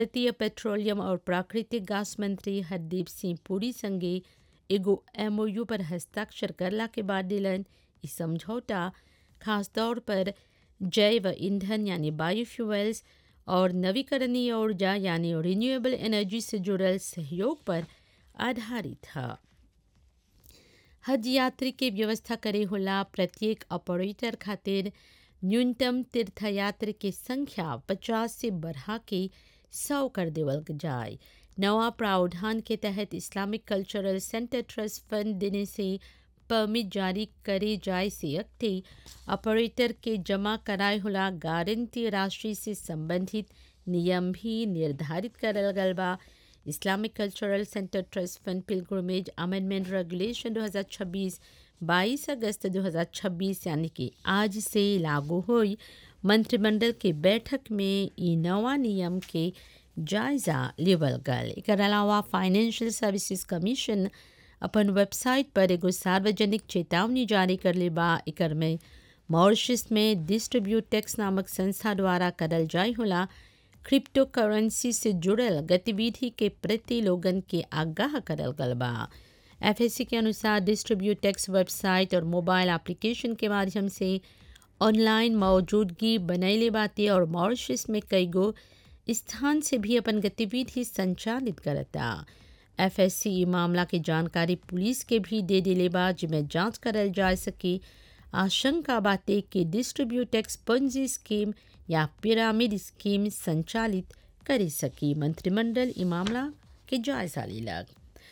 भारतीय पेट्रोलियम और प्राकृतिक गैस मंत्री हरदीप सिंह पुरी संगे एगो एमओयू पर हस्ताक्षर करला के बाद दिलन ई समझौता खास तौर पर जैव ईंधन यानी बायोफ्यूल्स और नवीकरणीय ऊर्जा यानी रिन्यूएबल एनर्जी से जुड़ल सहयोग पर आधारित है हज यात्री के व्यवस्था करे होला प्रत्येक ऑपरेटर खातिर न्यूनतम तीर्थयात्री के संख्या पचास से बढ़ा के सौ कर देवल जाए नवा प्रावधान के तहत Islamic cultural centre trust fund देने से परमिट जारी करे जाए से अगते ऑपरेटर के जमा कराए होला गारंटी राशि से संबंधित नियम भी निर्धारित करल गल बा Islamic cultural centre trust fund pilgrimage amendment regulation 2026 22 अगस्त 2026 यानी कि आज से लागू हुई मंत्रिमंडल के बैठक में ई नवा नियम के जायजा लेवल गल एक अलावा फाइनेंशियल सर्विसेज कमीशन अपन वेबसाइट पर एगो सार्वजनिक चेतावनी जारी कर ले बा एकर में मॉरिशस में डिस्ट्रीब्यूट टैक्स नामक संस्था द्वारा करल जाय होला क्रिप्टो करेंसी से जुड़ल गतिविधि के प्रति लोगन के आगाह करल गल बा एफएससी के अनुसार डिस्ट्रीब्यूट टैक्स वेबसाइट और मोबाइल एप्लीकेशन के माध्यम से ऑनलाइन मौजूदगी बनैले बाते और मॉरिशस में कई गो स्थान से भी अपन गतिविधि संचालित करता एफएससी ई मामला के जानकारी पुलिस के भी दे दिले बा जिसमें जांच करल जा सके आशंका बाते कि डिस्ट्रीब्यूट टैक्स पंजी स्कीम या पिरामिड स्कीम संचालित करे सकी मंत्रिमंडल ई मामला के जायजा लेलक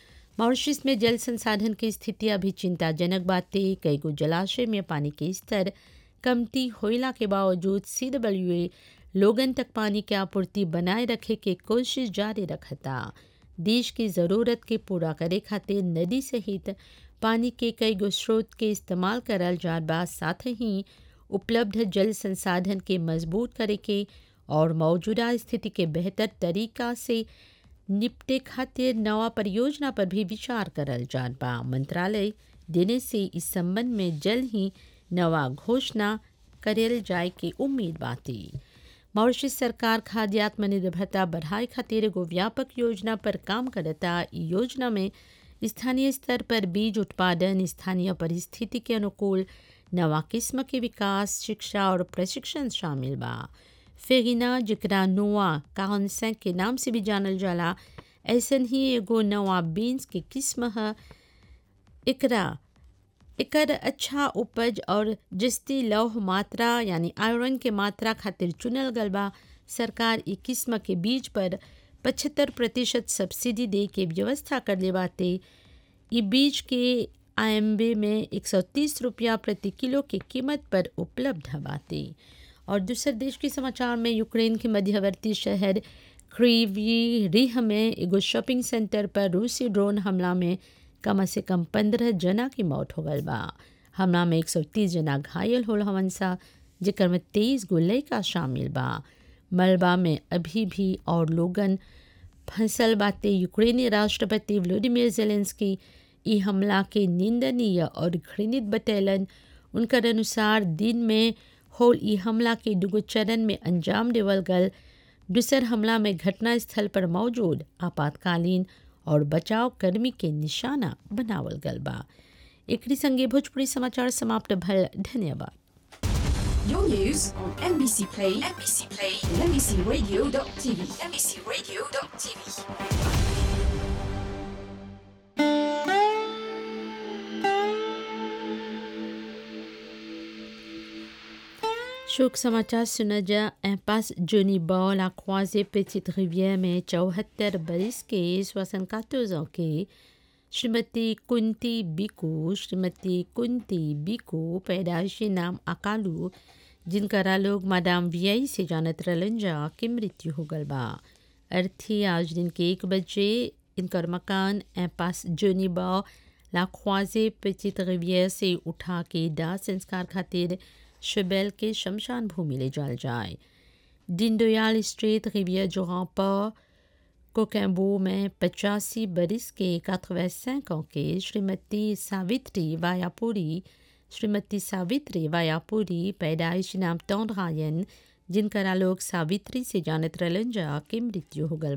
मॉरिशस में जल संसाधन की स्थिति अभी चिंताजनक बाते कई गो जलाशय में पानी के स्तर कमती होइला के बावजूद सी लोगन तक पानी के आपूर्ति बनाए रखे के कोशिश जारी रखता देश की ज़रूरत के पूरा करे खातिर नदी सहित पानी के कई गो स्रोत के इस्तेमाल करल जात बा साथ ही उपलब्ध जल संसाधन के मजबूत करे के और मौजूदा स्थिति के बेहतर तरीका से निपटे खातिर नवा परियोजना पर भी विचार करल जात बा मंत्रालय देने से इस संबंध में जल्द ही नवा घोषणा करल जाए के उम्मीद बाती मॉरिशस सरकार खाद्य आत्मनिर्भरता बढ़ाए खातिर एगो व्यापक योजना पर काम करता ई योजना में स्थानीय स्तर पर बीज उत्पादन स्थानीय परिस्थिति के अनुकूल नवा किस्म के विकास शिक्षा और प्रशिक्षण शामिल बा फेगिना जकरा नोआ काउंसें के नाम से भी जानल जाला ऐसन ही एगो नवा बीन्स के किस्म है एकरा एकर अच्छा उपज और जस्ती लौह मात्रा यानी आयरन के मात्रा खातिर चुनल गल बा सरकार ई किस्म के बीज पर पचहत्तर प्रतिशत सब्सिडी दे के व्यवस्था कर ले बाते ई बीज के आयम्बे में 130 रुपया प्रति किलो के कीमत पर उपलब्ध बाते और दूसरे देश के समाचार में यूक्रेन के मध्यवर्ती शहर क्रीवी रिह में एगो शॉपिंग सेंटर पर रूसी ड्रोन हमला में कम से कम पंद्रह जना की मौत हो गल बा हमला में 130 जना घायल होल हवन सा जेकर में तेईस गो लड़का शामिल बा मलबा में अभी भी और लोगन फंसल बाते यूक्रेनी राष्ट्रपति व्लादिमीर जेलेंस्की ई हमला के निंदनीय और घृणित बतैलन उनकर अनुसार दिन में होल ई हमला के दुगो चरण में अंजाम देवल गल दूसर हमला में घटनास्थल पर मौजूद आपातकालीन और बचाव कर्मी के निशाना बनावल गल बा एकरी संगे भोजपुरी समाचार समाप्त भल धन्यवाद Your news on MBC Play, MBC Play, and MBCRadio.tv, MBCRadio.tv. शोक समाचार सुना जा इम्पास जोनी बॉल à croisé Petite Rivière में चौहत्तर बरिस के सोसन कातोजों के श्रीमती कुंती बिकू श्रीमती कुंती बिकू पैदाइशी नाम अकालू जिनकरा लोग मादाम वियाई से जानत रहलन जा की मृत्यु हो गल बा अर्थी आज दिन के एक बजे इनकर मकान एम्पास जोनी बॉ ला ख्वाजे पेचित रिवियर से उठा के दाह संस्कार खातिर शबेल के शमशान भूमि ले जाल जाए दीनदयाल स्ट्रीट रिवियर जोहापा कोकैम्बो में पचासी बरिस के 85 ans के श्रीमती सावित्री वायापुरी श्रीमती सावित्री वायापुरी पैदाइश नाम तौरायन जिनकरा लोग सावित्री से जानत रहलन जा के मृत्यु हो गल